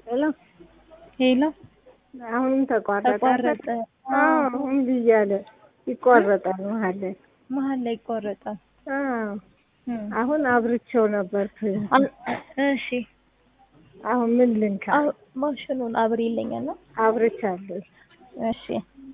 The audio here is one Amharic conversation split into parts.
ሄሎ ሄሎ አሁንም ተቋረጠ። ተቋረጠ። አዎ አሁን ብያለ ይቋረጣል መሀል ላይ። መሀል ላይ ይቋረጣል። አዎ እም። አሁን አብርቼው ነበር። አ- እሺ አሁን ምን ልንካ? አ- ማሽኑን አብሬ ይለኛል ነው። አብርቻለሁ። እሺ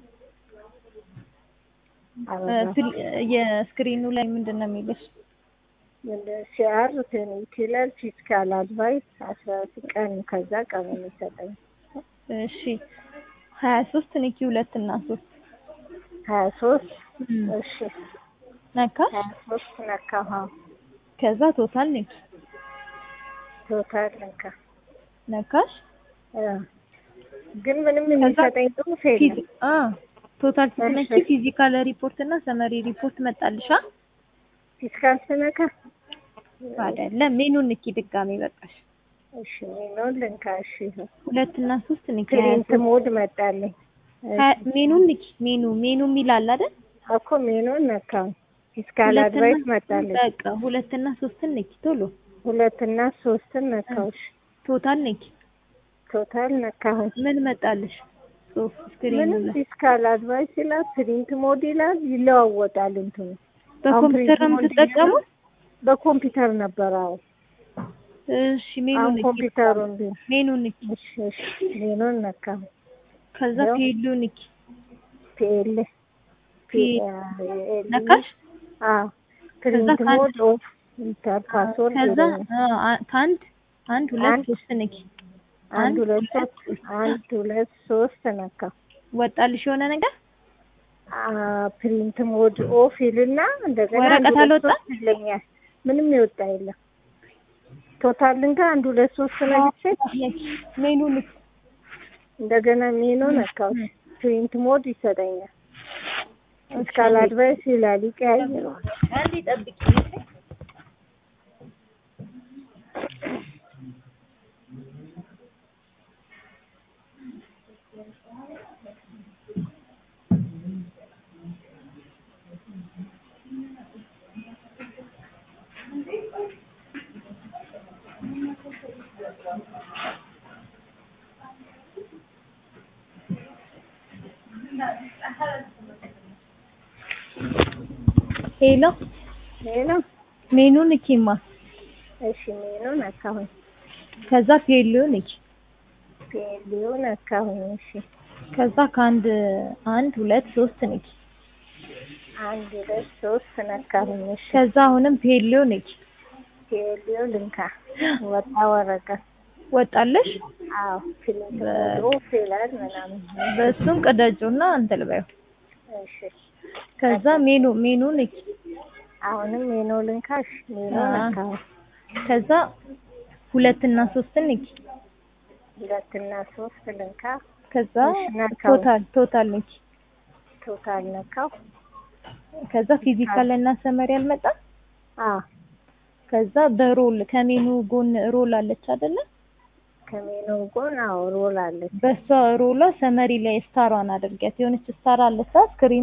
አበራሁ። ፍል- የስክሪኑ ላይ ምንድን ነው የሚልሽ? ሲአር ትንት ይላል ፊስካል አድቫይስ አስራ ቀን ከዛ ቀን የሚሰጠኝ እሺ ሀያ ሶስት ንኪ ሁለት እና ሶስት ሀያ ሶስት እም። እሺ ነካሽ ሀያ ሶስት ነካሁ። ከዛ ቶታል ንኪ ቶታል ነካ ነካሽ እ ግን ምንም የሚሰጠኝ ጽሑፍ የለም። ፊዚ- አ ቶታል ስትነኪ እሺ። ፊዚካል ሪፖርት እና ሰመሪ ሪፖርት መጣልሻ ፊስካል ስነካ አይደለም ሜኑን ንኪ ድጋሜ በቃሽ እሺ ሜኖን ልንካ። እሺ ሁለት እና ሶስት ንኪ ሀያ ፕሪንት ሶስት ሞድ መጣልኝ። ሀያ- ሜኑን ንኪ ሜኑ ሜኑ የሚላል አይደል እኮ ሜኖን ነካው። ፊስካል ሁለትና- አድቫይስ መጣልኝ። በቃ ሁለት እና ሶስትን ንኪ ቶሎ ሁለት እና ሶስትን ነካዎች። ቶታል ንኪ ቶታል ነካሁኝ። ምን መጣልሽ ጽሁፍ ስክሪኑ ምንም ላይ ፊስካል አድቫይስ ይላል፣ ፕሪንት ሞድ ይላል፣ ይለዋወጣል እንትኑ። በኮምፒውተር ነው አሁን ፕሪንት የምትጠቀሙት በኮምፒውተር ነበር። አዎ እሺ ሜኑ አሁን ንኪ ኮምፒውተሩን ቢ ሜኑ ንኪ እሺ እሺ ሜኖን ነካሁ። ከዛ ያው ፔሉ ንኪ ፒኤል ፒ- ፒኤል ነካሽ አዎ ፕሪንት ከዛ ሞድ ኦፍ ኢንተር ፓስወርድ ከዛ ይለኛል። አ- አ- ከአንድ አንድ ሁለት አንድ ሶስት ንኪ አንድ ሁለት ሶስት አንድ ሁለት ሶስት ነካ ወጣልሽ የሆነ ነገር ፕሪንት ሞድ ኦፍ ይልና እንደገና ወረቀት አንድ ሁለት አልወጣም? ሶስት ይለኛል። ምንም የወጣ የለም። ቶታልን ጋር አንድ ሁለት ሶስት ነግቼ ሜኑ ንኪ እንደገና ሜኖ ነካው። ፕሪንት ሞድ ይሰጠኛል። ፊስካል አድቫይስ ይላል ይቀያይረዋል። አንዴ ጠብቂ ሄሎ ሌላ ሜኑ ንኪማ እሺ ሜኖ ነካሁኝ። ከዛ ፔሉ ንኪ ፔሊዮ ነካሁኝ። እሺ ከዛ ከአንድ አንድ ሁለት ሶስት ንኪ አንድ ሁለት ሶስት ነካሁኝ። እሺ ከዛ አሁንም ፔሉ ንኪ ፔሊዮ ልንካ ወጣ ወረቀት ወጣለሽ አዎ ፕሪንት ሞድ ኦፍ ይላል ምናምን በእሱም ቅደጁና እንትን በይው እሺ ከዛ ሜኑ ሜኑ ንኪ አሁንም ሜኖ ልንካሽ ሜኖ አዎ። ነካሁ። ከዛ ሁለት እና ሶስትን ንኪ ሁለት እና ሶስት ልንካ ከዛ እሺ፣ ነካው። ቶታል ቶታል ንኪ ቶታል ነካው። ከዛ ፊዚካል እና ሰመሪ አልመጣም አዎ ከዛ በሮል ከሜኑ ጎን ሮል አለች አይደለ ከሜኖ ጎን አዎ ሮል አለች። በሷ ሮሏ ሰመሪ ላይ ስታሯን አድርጊያት የሆነች ስታር አለች ስክሪኑ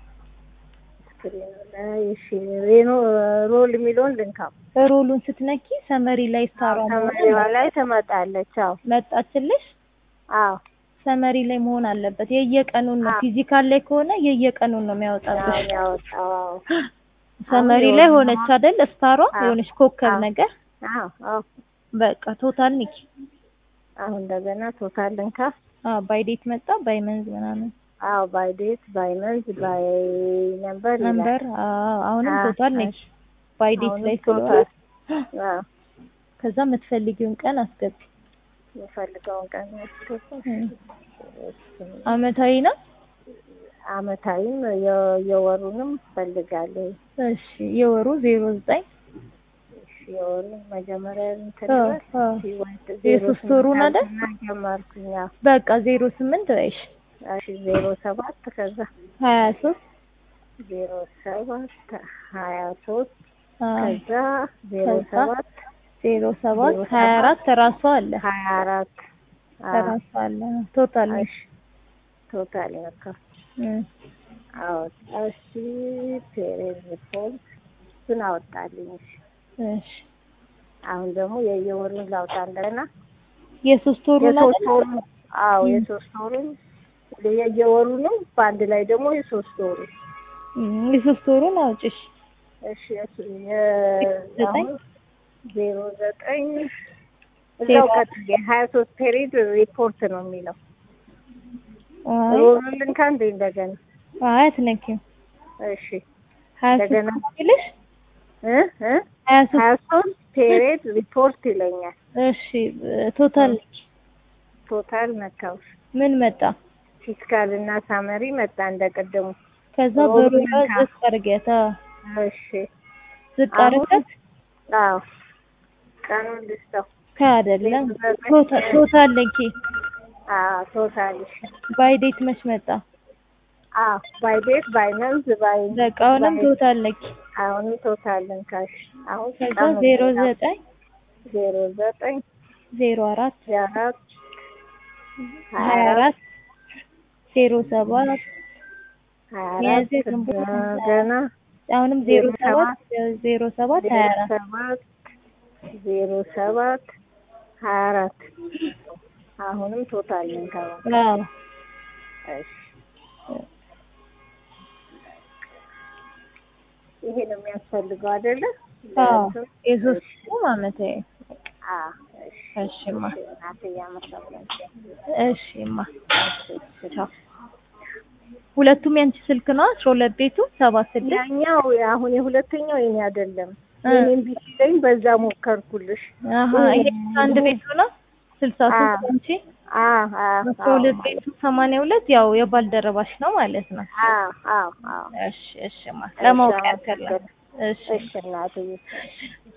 ስክሪኑ ላይ እሺ ሬኖ ሮል የሚለውን ልንካው። ሮሉን ስትነኪ ሰመሪ ላይ ስታሯን ተመሪዋ ላይ ትመጣለች። አዎ መጣችልሽ አዎ ሰመሪ ላይ መሆን አለበት የየቀኑን ነው አዎ። ፊዚካል ላይ ከሆነ የየቀኑን ነው የሚያወጣብሽ አሁን ያወጣው አዎ ሰመሪ አሁን ላይ የሆነ- ሆነች አይደል ስታሯ አዎ። የሆነች ኮከብ አዎ። ነገር አዎ አዎ በቃ ቶታል ኒኪ አሁን እንደገና ቶታል ልንካ። አዎ ባይ ዴት መጣ ባይ መንዝ ምናምን አዎ ባይ ዴት ባይ መንዝ ባይ ነምበር ይላል። ነምበር አዎ አሁንም አዎ፣ ቶታል ኒኪ ባይ ዴት አሁንም ላይ ቶታል ስለሆነ አዎ ከዛ የምትፈልጊውን ቀን አስገቢ የምፈልገውን ቀን ያስገባ እም። አመታዊ ነው አመታዊም የ- የወሩንም ፈልጋለሁ። እሺ የወሩ ዜሮ ዘጠኝ እሺ የወሩን መጀመሪያ እንትን አዎ፣ ይበል። አዎ። ሲወድ የሶስት ዜሮ ወሩን ስምንት አይደል? አልና ጀመርኩኝ። አዎ በቃ ዜሮ ስምንት በይሽ እሺ ዜሮ ሰባት ከዛ ሀያ ሶስት ዜሮ ሰባት ሀያ ሶስት አዎ፣ ከዛ ዜሮ ከዛ ሰባት ዜሮ ሰባት ዜሮ ሀያ ሰባት አራት ራሱ አለ ሀያ አራት አዎ ራሱ አለ ቶታል ነው እሺ ቶታል ነካ እም። አወጣ እሺ ፔሬድ ሪፖርት እሱን አወጣልኝ። እሺ እሺ አሁን ደግሞ የየወሩን ላውጣ እንደገና የሶስት ወሩ የሶስት ነው ወሩ አዎ የሶስት ወሩን የየወሩ ነው። በአንድ ላይ ደግሞ የሶስት ወሩ የሶስት ወሩን አውጭሽ እሺ እሱ የ- ዘጠኝ? አሁን ዜሮ ዘጠኝ እዛው ቀጥዬ ሀያ ሶስት ፔሪድ ሪፖርት ነው የሚለው አይ ሮሉልን ከአንዴ እንደገና አይ አትነኪም እሺ ሀያ እንደገና ሶስት ይልሽ እ እ ሀያ ሶስት ሀያ ሶስት ፔሪድ ሪፖርት ይለኛል። እሺ ቶታል ቶታል መታወስ ምን መጣ? ፊስካል እና ሳመሪ መጣ እንደቀደሙ። ከዛ ሮብ በሩን ነካ። ዝቅ አድርጊያት። አዎ እሺ ዝቅ አሁን አድርጊያት አዎ ቀኑን ልስጠው። ከአይደለም ዘጠኝ። ቶታል ቶታል ለኪ አዎ ቶታል እሺ ባይ ዴት መች መጣ? አዎ ባይ ዴት ባይ መንዝ ባይ በቃ አሁንም ባይ- ቶታል ለኪ አሁንም ቶታል ልንካሽ አሁን ከዛ ቀኑን ዜሮ ልስጠው። ዘጠኝ ዜሮ ዘጠኝ ዜሮ አራት አራት ሀያ አራት ዜሮ ሰባት ሀያ አራት ሚያዝያ ግንቦት ገና አሁንም ዜሮ ዜሮ ሰባት ዜሮ ሰባት ሀያ ዜሮ አራት ሰባት ዜሮ ሰባት ሀያ አራት አሁንም ቶታል ልንከባ አዎ እሺ ይሄ ነው የሚያስፈልገው አይደለ? አዎ ለእንትን? የሶስቱም አመታዊ አዎ እሺ እሺማ እሺ እናትዬ አመሰግናለሁ። እሺማ እሺ እሺ። ቻው ሁለቱም ያንቺ ስልክ ነው አስራ ሁለት ቤቱ ሰባት ስድስት ያኛው አሁን የሁለተኛው የኔ አይደለም። እ። የኔም ቢሲለኝ በዛ ሞከርኩልሽ። አሀ ይሄ አንድ ቤቱ ነው ስልሳ ሶስት አዎ። አንቺ አዎ አዎ አስራ ሁለት ቤቱ ሰማንያ ሁለት ያው የባልደረባሽ ነው ማለት ነው አዎ አዎ አዎ እሺ እሺማ ለማወቅ ያከለ እሺ እሺ እናትዬ